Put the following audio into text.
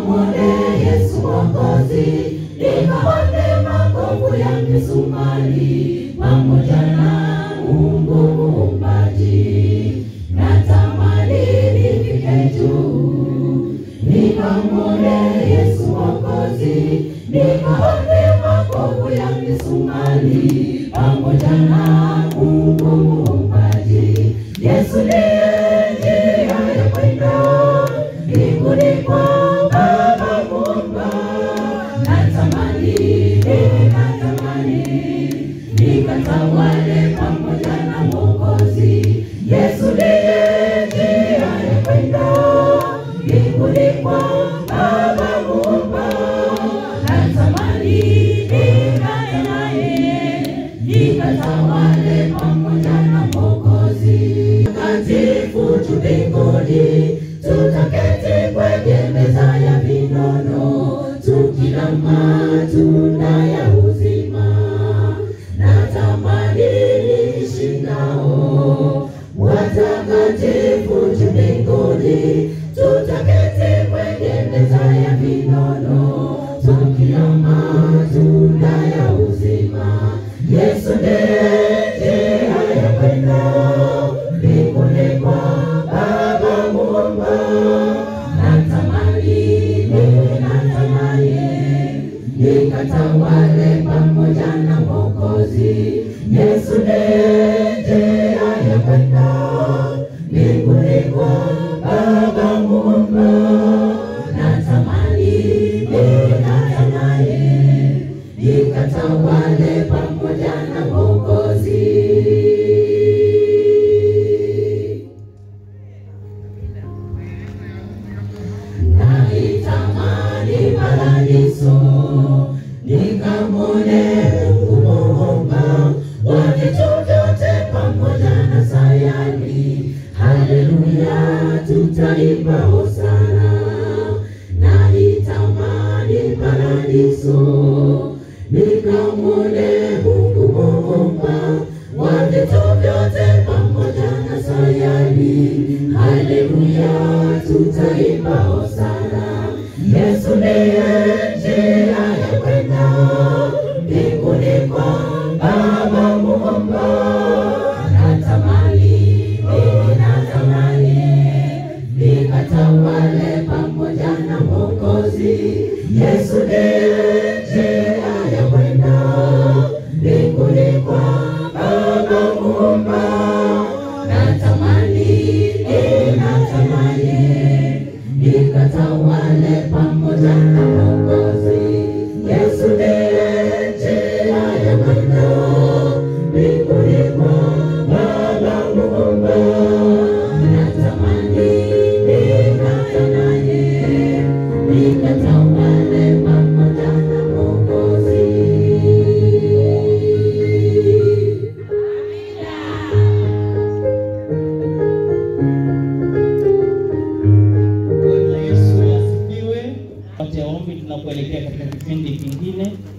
nikamwone Yesu Mwokozi, nikaone makovu ya misumari pamoja na Mungu Muumbaji. Natamani nifike juu, nikamwone Yesu Mwokozi, nikaone makovu ya misumari pamoja na Mungu Muumbaji. Yesu ndiye njia ya kwenda mbinguni kwa Baba Muumba. Natamani, nikatamani, nikatawale pamoja na Mwokozi. Yesu ndiye njia ya kwenda mbinguni kwa Baba Muumba. Natamani, nikae naye, nikatawale pamoja na Mwokozi. Takatifu tu mbinguni, tutaketi kwenye meza ya vinono, tukila matunda ya uzima. Natamani niishi nao watakatifu tu mbinguni, tutaketi kwenye meza ya vinono, tukila matunda ya uzima. Yesu ndiye njia ya kwenda mbinguni kwa Baba Muumba. Natamani, mimi natamani nikatawale pamoja na Mwokozi. Yesu ndiye njia ya kwenda mbinguni kwa Baba Muumba. Natamani, mimi natamani nikatawale pamoja na Mwokozi. Naitamani paradiso, nikamwone Mungu Muumba wa vitu vyote pamoja na sayari. Haleluya, tutaimba hosana. Naitamani paradiso, nikamwone Mungu Muumba wa vitu vyote pamoja na sayari. Haleluya, tutaimba hosana. Yesu ndiye njia ya kwenda mbinguni kwa Baba Muumba. Natamani, mimi natamani nikatawale pamoja na Mwokozi. Yesu ndiye njia ya kwenda mbinguni kwa Baba Muumba. Natamani, eh, natamani nikatawale pamoja na Mwokozi. Yesu ndiye njia ya kwenda mbinguni kwa Baba Muumba. Natamani, nikatamani, nikatawale pamoja na Mwokozi. Bwana Yesu asifiwe. Pate ombi tunapoelekea katika kipindi kingine